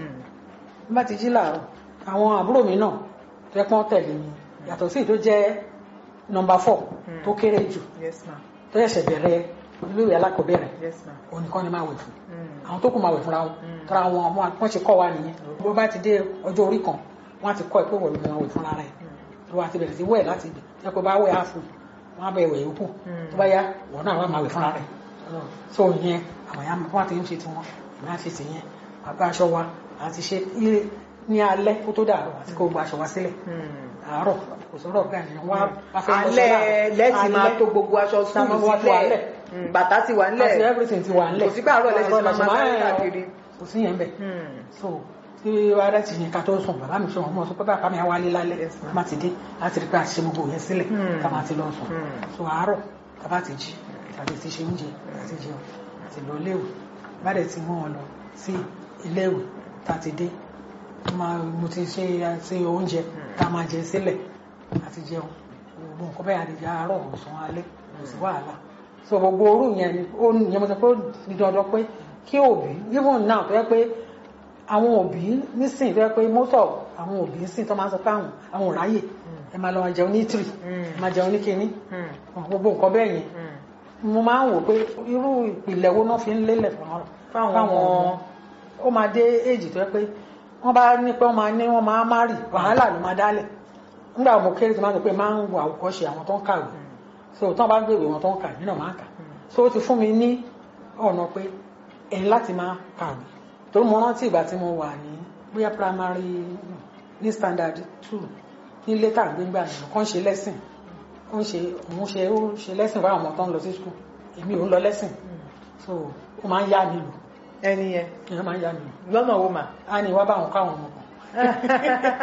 bí bá ti jí làárọ̀ àwọn àbúrò mi náà tó yẹ pé wọ́n tẹ̀lé mi yàtọ̀ sí èyí tó jẹ́ nọmba four Mm. tó kéré jù yes ma tó ṣẹ̀ṣẹ̀ bẹ̀rẹ̀ iléèwé alákọ̀ọ́bẹ̀rẹ̀ yes ma. òun nìkan ni máa wẹ̀ fún Mm. àwọn tó kù máa wẹ̀ fúnra wọn Mm. tọ́ra wọn wọn wọ́n ṣe kọ́ wa nìyẹn bó bá ti dé ọjọ́ orí kan wọ́n á ti kọ́ ẹ pé wọ́n ló máa wẹ̀ fúnra rẹ̀ tó bá ti bẹ̀rẹ̀ sí wẹ̀ láti ibẹ̀ tó yẹ kó bá wẹ̀ áfù wọ́n á bẹ̀ wẹ̀ yòókù Mm. tó bá yá wọ́n náà wà máa wẹ̀ fúnra rẹ̀ so yẹn àwọn yà wọ́n ti ń ṣe tiwọn ìmọ̀ àti ti yẹn àgbà aṣọ wa àti ṣe ilé ní alẹ́ kó tó dàrọ̀ àti kó gba aṣọ wa sílẹ̀ Mm. àárọ̀ kò sọ̀rọ̀ pé àyàn wá wá fẹ́ lọ alẹ́ sọ́dọ̀. lẹ́tì máa Alẹ́. tó gbogbo aṣọ Tá a máa skul wá tó alẹ́. sílẹ̀ Mm, bàtà ti wà àti nílẹ̀ everything ti wà nílẹ̀ kò sí pé àárọ̀ lẹ́sẹ̀ Àárọ̀ máa lẹ́sẹ̀ máa máa sáré ń- káàkiri. kò sí yẹn bẹ̀ Mm. so tí ara ti yẹn ká tó sùn bàbá mi sọ wọn mọ sọ pé bàbá mi á wálé lálẹ́ Yes, ma'am. tá má ti dé láti rí pé a ti ṣe gbogbo yẹn sílẹ̀ Hmm. tá má ti lọ sùn Hmm. so àárọ̀ tá bá ti jí tàbí ti ṣe oúnjẹ àti jẹun àti lọ léwu bá dẹ̀ ti mú wọn lọ sí iléèwé tá ti dé máa mo ti ṣe ṣe oúnjẹ tá máa jẹ sílẹ̀ àti jẹun gbogbo nǹkan bẹ́ẹ̀ àdìjẹ àárọ̀ ọ̀sán alẹ́ kò sí wàhálà so gbogbo orú yẹn ni ó yẹn mo sọ pé ó di dandan pé kí òbí even now tó yẹ pé àwọn òbí nísìnyí tó yẹ pé most of àwọn òbí nísìnyí tó máa ń sọ pé àwọn àwọn ò ráyè ẹ máa lọ máa jẹun ní three Mm. ẹ máa jẹun ní kinní Mm. gbogbo nǹkan bẹ́ẹ̀ yẹn Mm. mo máa ń wò pé irú ìpìlẹ̀ wo náà fi ń lélẹ̀ fún wọn Fáwọn fáwọn ọmọ. ọmọ ó máa dé èjì tó yẹ pé wọ́n bá ní pé wọ́n máa ní wọ́n máa má rì wàhálà ló máa dálẹ̀ nígbà mo kéré tó máa ń sọ pé máa ń wo àwòkọ́ṣe àwọn tó ń kàwé so tí wọ́n bá gbèrè wọn tó ń kà mí náà máa ń kà so ó ti fún mi ní ọ̀nà pé ẹ̀yin láti máa kàwé torí mo rántí ìgbà tí mo wà ní bóyá primary ní standard two ní létà gbégbá yẹn kàn ṣe lẹ́sìn ó ń ṣe òun ṣe ó ṣe lẹ́sìn fáwọn ọmọ tó ń lọ sí school èmi ò ń lọ lẹ́sìn so ó máa ń yá mi lò ẹni yẹn èèyàn máa ń yá mi lò lọ́nà wo mà. á ní wá báwọn káwọn ọmọ kan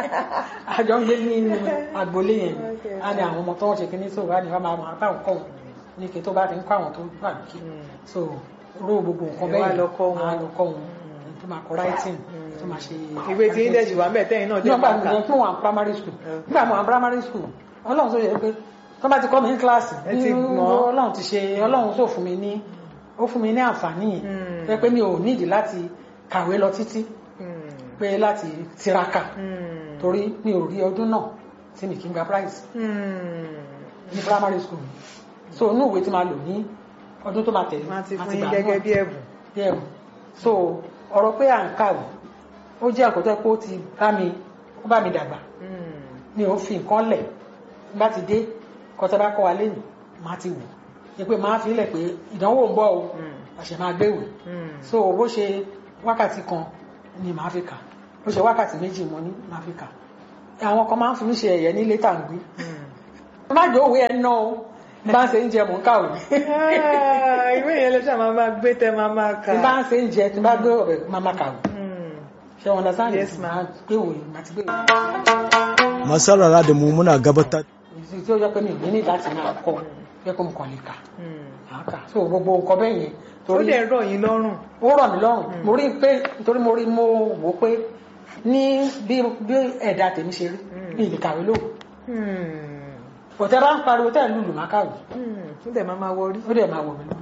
àjọ ń gbé ní agboolé yẹn Okay. á ní àwọn ọmọ tó ń ṣe kíní so á ní wá máa máa báwọn kọ́ wọn ní kí tó bá ti ń kọ́ àwọn tó gbà lókè so ró gbogbo nǹkan Ẹ bẹ́ẹ̀ wá lọ kọ́ wọn. á lọ kọ́ wọn tó máa kọ writing tó máa ṣe ìwé tí ń dẹ̀jì wà mẹ́ tẹ́yìn náà dẹ̀ nígbà máa kà. tí mo wà ní primary school Okay. nígbà mo wà ní primary school ọlọ́run tó yẹ pé tó bá ti kọ́ mi ní kíláàsì Ẹ ti ní gbọ́n. ọlọ́run ti ṣe ọlọ́run tó fún mi ní ó fún mi ní àǹfààní yìí Mm. tó yẹ pé mi ò nídìí láti kàwé lọ títí Mm. pé láti tiraka Mm. torí mi ò rí ọdún náà tí mi kì í gba prize Mm. ní primary school so inú ìwé tí máa lò ní ọdún tó máa tẹ̀lé wọ́n ti máa fún yín gbà gẹ́gẹ́ náà bí ẹ̀bùn. bí ẹ̀bùn so ọ̀rọ̀ pé à ń kàwé ó jẹ́ ẹ̀kọ́ tó yẹ kó ti bá mi ó bá mi dàgbà Mm. mi ò fi nǹkan lẹ̀ bá ti dé kọ́tà bá kọ́ wa lẹ́nu má ti wò ní pé máa fi lẹ̀ pé ìdánwò ń bọ̀ o Mm. àṣẹ máa gbéwèé Mm. so bó ṣe wákàtí kan ni màá fi kà bó ṣe wákàtí méjì mo ní màá fi kà àwọn kan máa ń fi mí ṣe ẹ̀yẹ ní létà ń gbé Mm. má jẹ́ òwe ẹ̀ ná o bí bá ń ṣe ń jẹ mò ń kàwé Ah, ìwé yẹn lọ́sàn máa máa gbé tẹ máa máa kà. bí bá ń ṣe ń jẹ tí bá gbé ọ̀bẹ máa má kàwé Mm. ṣé wọn understand Yes, ma'am. gbé wòye màá ti gbé wòye masarara da mu muna gabatar ìdí tí ó jẹ́ pé mi ò ní ní láti máa kọ pé kó mo kàn lè kà Mm. máa kà so gbogbo nǹkan bẹ́ẹ̀ yẹn ó torí dẹ̀ rọ̀ yín lọ́rùn. ó rọ̀ mí lọ́rùn mo rí i pé nítorí mo rí mo wò ó pé ní bí bí ẹ̀dá tèmi ṣe rí mi ì lè kàwé lóhùn Mm. òtẹ́ bá ń pariwo tẹ́ ẹ̀ lùlù máa kàwé Mm. ó dẹ̀ máa máa wọrí. ó dẹ̀ máa wọ̀ mí lọ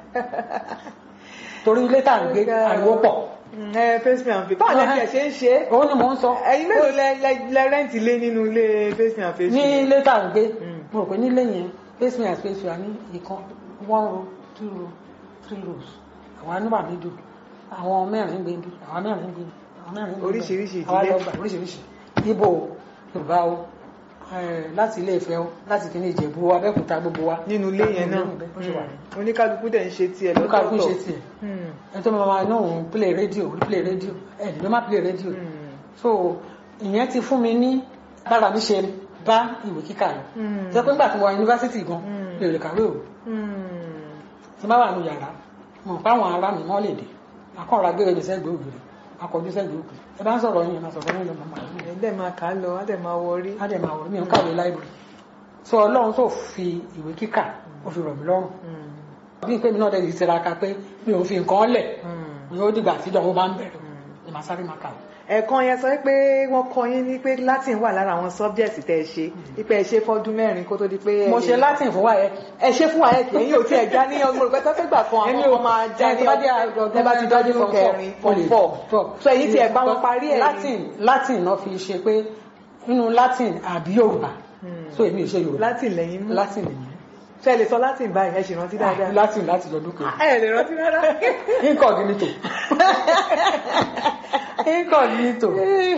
torí ilé tá à ń gbé ariwo pọ̀ Mm, ẹ face me and face. báwo lẹ tiẹ̀ ṣe ń ṣe é? òun ni mò ń sọ ẹ̀yin mélòó lẹ lẹ- lẹ rẹ́ǹtì lé nínú ilé face me and face? ní ilé tá à ń gbé Mm. mo rò pé nílé yẹn face me and space wa ní ìkan one row two row three rows àwa níwà méjì àwọn mẹ́rin gbé bí àwọn mẹ́rin gbé bí àwọn mẹ́rin gbé bí Oríṣiríṣi àwa ìdílé. lọ gbà oríṣiríṣi ibo yorùbá o eh, láti ilé Ifẹ̀ o láti kíní Ìjẹ̀bú o Abẹ́òkúta gbogbo wa nínú ilé yẹn náà ó ṣe wà Mm. oníkálukú dẹ̀ ń ṣe tiẹ̀ ó kálukú lọ́tọ̀ọ̀tọ̀. ṣe tiẹ̀ Mm. ẹni tó máa náà òun play rédíò òun play rédíò ẹ̀ ló má play rédíò Mm. so ìyẹn ti fún mi ní bára mi ṣe bá ìwé kíkà lọ Mm. jẹ́ pé nígbà tí mo wà yunifásitì gan Mm. mi ò lè kàwé o Mm. tí bá wà nù yàrá mo mọ̀ pé àwọn ará mi mọ́ lè dé akọ́ra gbé ẹni sẹ́gbẹ̀ẹ́ ògiri akọjú sẹ́gbẹ̀ẹ́ ògiri ẹ bá ń sọ̀rọ̀ yín ẹ máa sọ̀rọ̀ yín lọ mọ́ màá ẹ̀ dẹ̀ máa kà á lọ á dẹ̀ máa wọrí. á dẹ̀ máa wọ̀ mí ò ń kàwé láìbírì so ọlọ́run tó fi ìwé kíkà ó fi rọ̀ mí lọ́rùn Mm. bí pé mi náà dẹ̀ ti tiraka pé mi ò fi nǹkan lẹ̀ Mm. mi ó dìgbà tí ìdánwò bá ń bẹ̀rẹ̀ ni màá sáré máa kàwé ẹ̀kan yẹn sọ pé wọ́n kọ́ yín ní pé latin wà lára àwọn subject tẹ́ ẹ ṣe wípé ẹ ṣe fọ́dún mẹ́rin kó tó di pé ẹ mo lè- ṣe latin fún wáyé ẹ ṣe fún ààyè kì í yóò tí ẹ já ní ọgbọ̀n rẹ̀ pẹ́pẹ́ gbà kan Èmi àwọn ò- ọmọ máa já ẹ ní tó bá jẹ́ ọdún ọdún ẹ bá ti dọ́jú form kẹrin four, form o lè- four four. so èyí tí ẹ bá wọn parí ẹ̀ latin latin náà fi ṣe pé nínú latin àbí yorùbá so èmi ò ṣe yorùbá latin lẹ́yìn mú latin nìyẹn ṣe ẹ lè sọ latin báyìí ẹ ṣì rántí dáadáa latin láti lọ́dún kan ẹ lè rántí rárá incognito incognito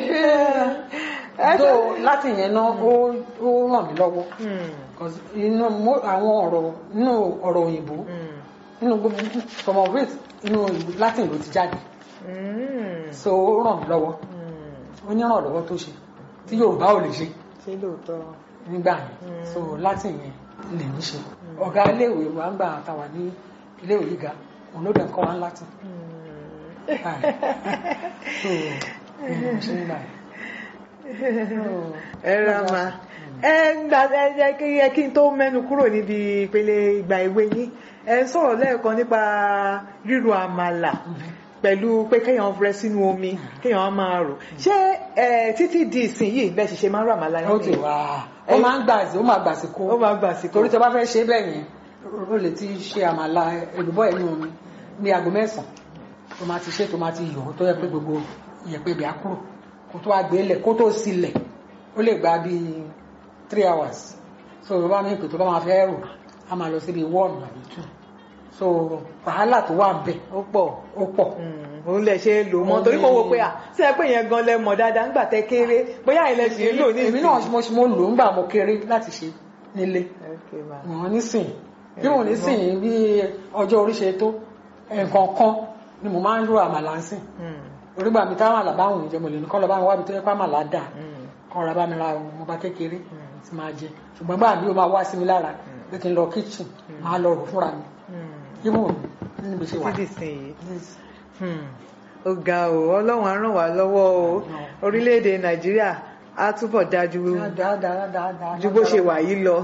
so latin yẹn náà ó ó ràn mí lọ́wọ́ Hmm, 'Cause inú mo- àwọn ọ̀rọ̀ nínú ọ̀rọ̀ òyìnbó hmm, nínú gbogbo some of it inú latin ló ti jáde hmm, so ó ràn mí lọ́wọ́ hmm. ó ní ìrànlọ́wọ́ tó ṣe tí yorùbá ò lè ṣe ṣé lóòótọ́ nígbà yẹn Mm. so latin yẹn lè ní ṣe ọ̀gá iléèwé wa ń gbà táwa ní iléèwé gíga òun ló dẹ̀ ń kọ́ wa ní latin Hmm. Báyìí. so mm, ṣe ń gbà yẹn. So, ẹ ra ma ẹ gbà ẹ jẹ́ kí ẹ kí n tó mẹ́nu kúrò níbi ìpele ìgbà ìwé yín ẹ ń sọ̀rọ̀ lẹ́ẹ̀kan nípa ríro àmàlà pẹ̀lú pé kéèyàn rẹ sínú omi kéèyàn á máa rò ṣé ẹ títí di ìsìn yìí bẹ́ẹ̀ sì ṣe máa ń rò àmàlà ó yín ti nìyẹn? wá ó máa ń gbà sí ó máa gbà sí kó ó máa gbà sí torí tó bá fẹ́ ṣe bẹ́ẹ̀ yẹn ó lè ti ṣe àmàlà èlùbọ́ ẹ̀yìn omi ní aago mẹ́sàn-án tó máa ti ṣe tó máa ti yọ̀ tó yẹ pé gbogbo ìyẹ̀pẹ̀ ibẹ̀ á kúrò kó tó wá gbé lẹ̀ kó tó sílẹ̀ ó lè gba bíi three hours so tó bá ní ìpè tó bá máa fẹ́ rò á máa lọ síbi one àbí two so wàhálà tó wà ń bẹ̀ ó pọ̀ ó pọ̀ Mm, òun lè ṣe lò mọ́ torí kò wo pé à sí ẹ pé yẹn gan lẹ mọ̀ dáadáa ńgbà tẹ kéré bóyá ilẹ̀ sì ń lò ní èmi náà mo mo lò ń gbà mo kéré láti ṣe nílé Okay, ma. wọn nísìn bí wọn nísìn bí ọjọ́ orí ṣe tó nǹkan kan ni mo máa ń ro àmàlà ń sìn Mm, orígbà mi táwọn àlàbá àwọn ìjọ mo lè ní kọ́ lọ bá mi wá mi tó yẹ pé àmàlà dà mm, kọ́ ra bá mi ra mo bá kékeré tí máa jẹ ṣùgbọ́n gbà mí ó máa wá sí mi lára pé kí n lọ kitchen máa lọ rò fúnra mi mm. ibùn níbi ṣe wà títí sìn yìí Hmm. ó ga o ọlọ́run á ràn wá lọ́wọ́ o orílẹ̀-èdè nàìjíríà á túbọ̀ dájú dáadáa ju bó ṣe wà yìí lọ.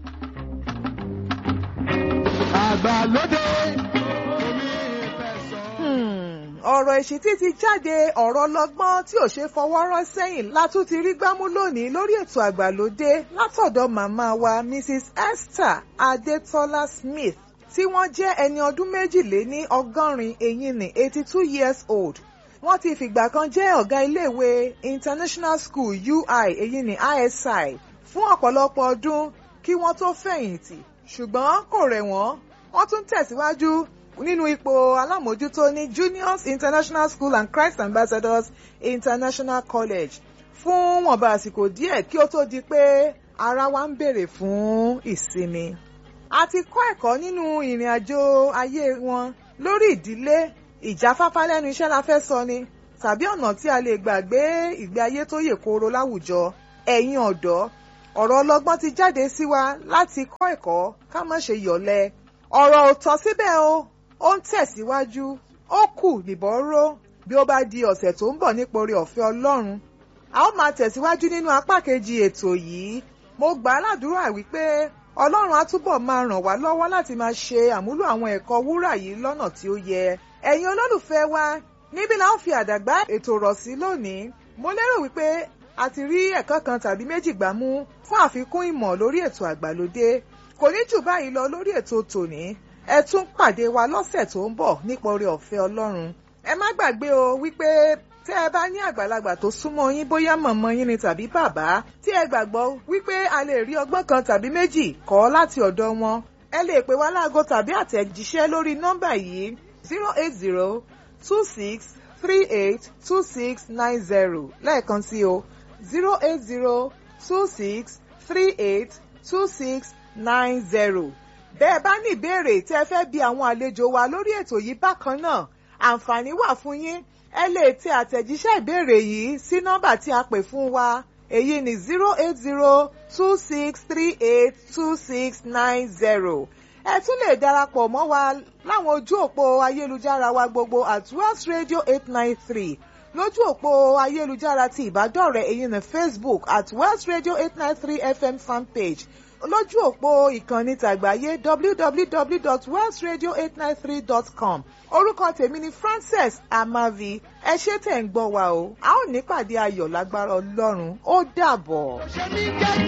àgbàlódé Hmm, ọ̀rọ̀ ìṣítí ti jáde ọ̀rọ̀ ọlọ́gbọ́n tí ò ṣe fọwọ́ rọ́ sẹ́yìn látún ti rí gbámú lónìí lórí ètò àgbàlódé látọ̀dọ̀ màmá wa Mrs Esther Adetola Smith tí wọ́n jẹ́ ẹni ọdún méjìléní ọgọ́rin eyín ní eighty two years old wọ́n ti fìgbà kan jẹ́ ọ̀gá iléèwé International School UI eyín ní ISI fún ọ̀pọ̀lọpọ̀ ọdún kí wọ́n tó fẹ̀yìntì ṣùgbọ́n kò rẹ̀ wọ́n wọ́n tún tẹ̀síwájú nínú ipò alámòjútó ní Juniors International School and Christ Ambassadors International College fún wọ̀nba àsìkò díẹ̀ kí ó tó di pé ara wa ń béèrè fún ìsinmi. a ti kọ́ ẹ̀kọ́ nínú ìrìn àjò ayé wọn lórí ìdílé ìjáfáfá lẹ́nu iṣẹ́ la fẹ́ sọ ni tàbí ọ̀nà tí a lè gbàgbé ìgbé ayé tó yè kooro láwùjọ ẹ̀yin ọ̀dọ́ ọ̀rọ̀ ọlọ́gbọ́n ti jáde sí wa láti kọ́ ẹ̀kọ́ ká má ṣe yọ̀lẹ ọ̀rọ̀ ò tán síbẹ̀ o ó ń tẹ̀síwájú ó kù nìbọn ró bí ó bá di ọ̀sẹ̀ tó ń bọ̀ nípa oore ọ̀fẹ́ Ọlọ́run a ó máa tẹ̀síwájú nínú apá kejì ètò yìí mo gbà á ládùúrà wípé Ọlọ́run á túbọ̀ máa ràn wá lọ́wọ́ láti máa ṣe àmúlò àwọn ẹ̀kọ́ wúrà yìí lọ́nà tí ó yẹ ẹ̀yin olólùfẹ́ wa níbí la ó fi àdàgbà ètò rọ̀ sí lónìí mo lérò wípé a ti rí ẹ̀kọ́ kan tàbí méjì gbà mú fún àfikún ìmọ̀ lórí ètò àgbàlódé kò ní jù báyìí lọ lórí ètò tòní ẹ tún pàdé wa lọ́sẹ̀ tó ń bọ̀ nípa oore ọ̀fẹ́ Ọlọ́run ẹ má gbàgbé o wípé tẹ́ ẹ bá ní àgbàlagbà tó súnmọ́ yín bóyá mọ̀mọ́ yín ni tàbí bàbá tí ẹ gbàgbọ́ wípé a lè rí ọgbọ́n kan tàbí méjì kọ́ láti ọ̀dọ̀ wọn ẹ lè pè wá láago tàbí àtẹ̀jíṣẹ́ lórí nọ́mbà yìí zero eight zero two six three eight two six nine zero lẹ́ẹ̀kan sí o zero eight zero two six three eight two six nine zero bẹ́ẹ̀ bá ní ìbéèrè tí ẹ fẹ́ bi àwọn àlejò wa lórí ètò yìí bákan náà àǹfààní wà fún yín ẹ lè tẹ àtẹ̀jíṣẹ́ ìbéèrè yìí sí nọ́mbà tí a pè fún wa èyí ni zero eight zero two six three eight two six nine zero ẹ tún lè darapọ̀ mọ́ wa láwọn ojú òpó ayélujára wa gbogbo at West Radio eight nine three lójú òpó ayélujára ti ìbádọ́rẹ̀ èyí ni Facebook at West Radio eight nine three FM fanpage lójú òpó ìkànnì tàgbáyé www.welshradio893.com orúkọ tèmi ni Frances Amavi ẹ ṣé tẹ̀ ń gbọ́ wa o a ó nípàdé ayọ̀ lágbára Ọlọ́run ó dàbọ̀. ṣe mí jẹ́